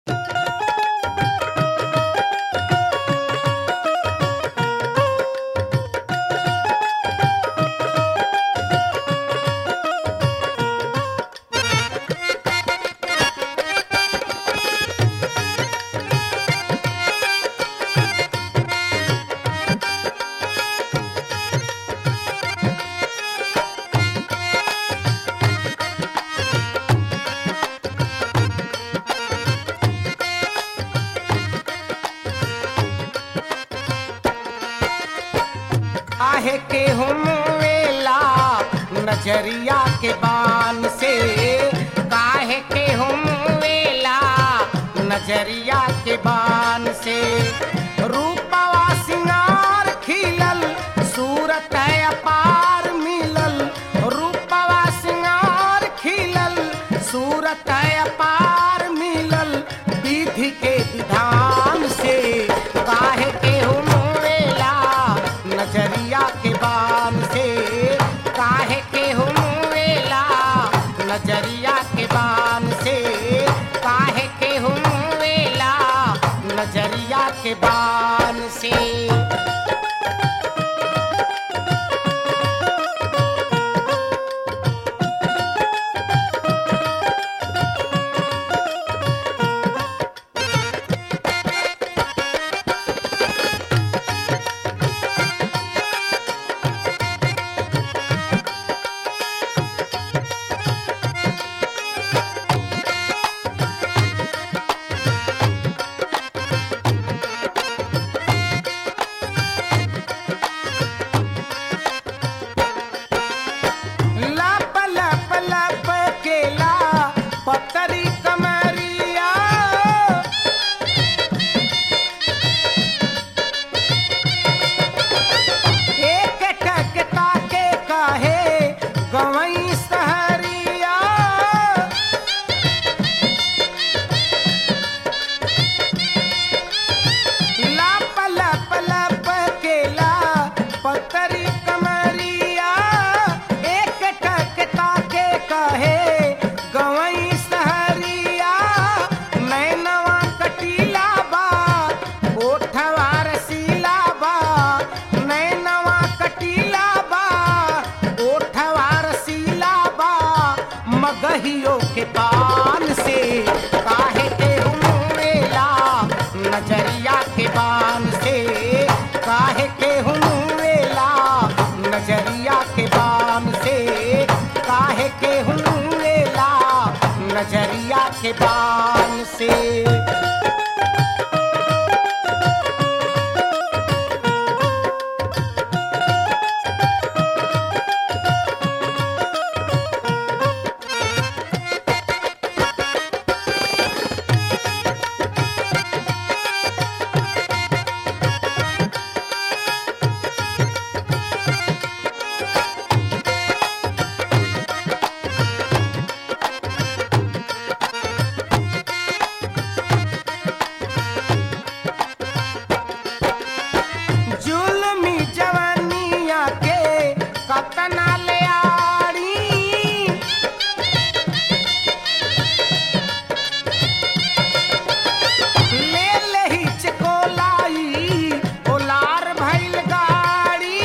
काहे के हम वेला नजरिया के बान से काहे के हम वेला नजरिया के बान से रूपवा सिंगार खिलल सूरत है अपार मिलल रूपवा सिंगार खिलल सूरत है अपार मिलल विधि के विधान से काहे के हम वेला नजरिया के बान से काहे के हम वेला नजरिया के बान से काहे के हम वेला नजरिया के बान से लप लप लप केला पतरी कमरिया एक टकता के काहे गवई सहरिया लप लप लप केला पतरी कमरिया एक टकता के कहे गवई सहरिया नैनवा कटीला बा ओठवा रसीला बा नैनवा कटीला बा ओठवा रसीला बा मगहियों के पान से काहे के हुमेला नजरिया के बान से काहे के हुमेला नजरिया के बान से काहे के हुमेला नजरिया के बान से जुल्मी जवनिया के कतना ले आड़ी ले लही चकोलाई ओलार भइल गाड़ी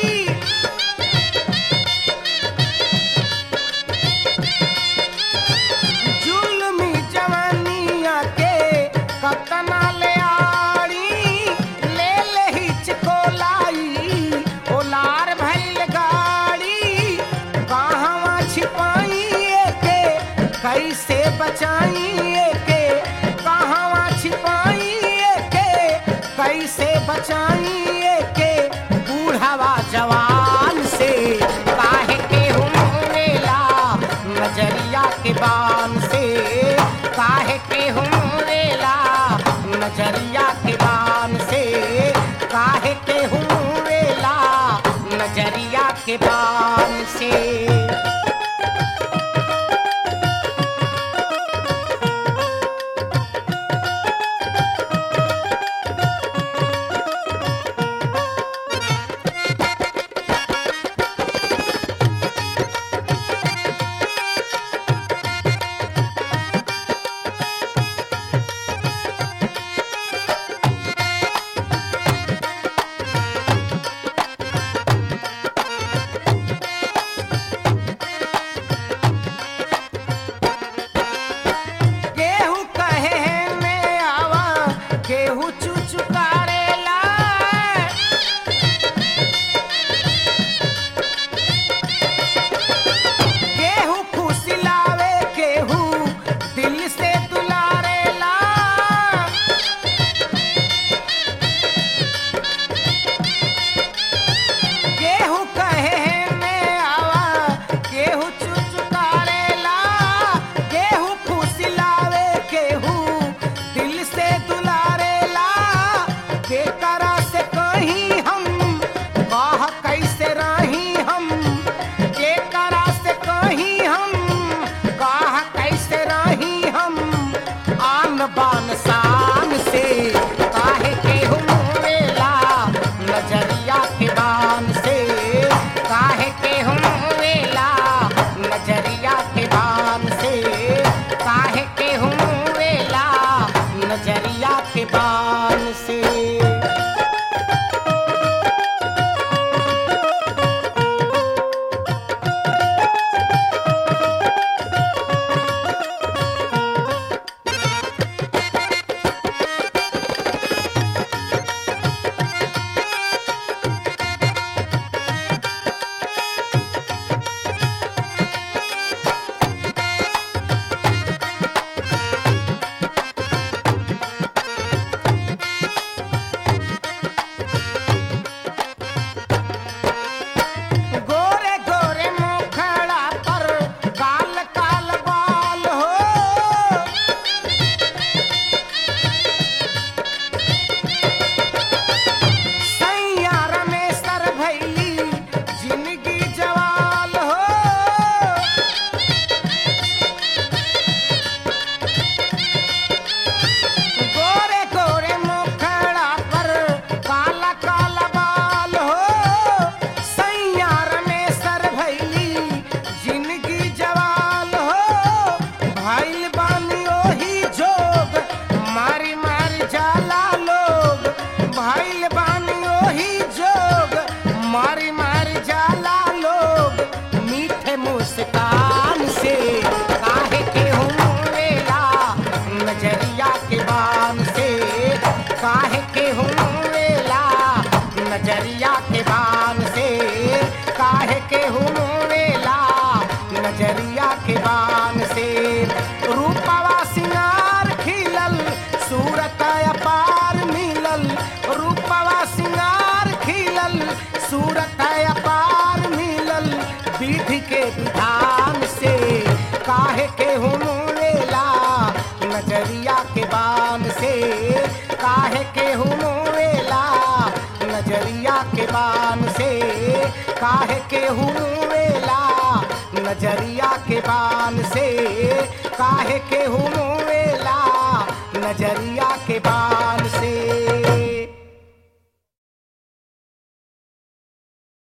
जुल्मी जवनिया के कतना ले आड़ी ले लही चकोलाई ओलार भइल गाड़ी कहवा छिपाई के कैसे बचाई के कहवा छिपाई के कैसे बचाई के बूढ़वा जवान से काहे के हुमेला नजरिया के बान से काहे के हुमेला नजरिया के बान से काहे के हुमेला नजरिया के बान से बान शान से काहे के हुमेला नजरिया के बान से काहे के हुमेला नजरिया के बान से काहे के हुमेला नजरिया के बान से गोरे गोरे मुखड़ा पर काल काल बाल हो सैयार में सर भैली जिंदगी जवाल हो गोरे गोरे मुखड़ा पर काला काला बाल हो सैयार में सर भैली जिंदगी जवाल हो भाईल बानी ओही जोग मारी मारी जाला लोग भाईल बानी ओही जोग मारी मारी जाला लोग मीठे मुस्कान से काहे के हुमेला नजरिया के बान से काहे के हुमेला नजरिया के बान से काहे के हुमेला नजरिया के बान से रूपवा सिंगार खिलल सूरत अपार मिलल रूपवा सिंगार खिलल सूरत अपार मिलल विधि के विधान से काहे के हुमेला नजरिया के बान से काहे के हुमेला नजरिया के बान से काहे के हुमेला नजरिया के बान से काहे के हु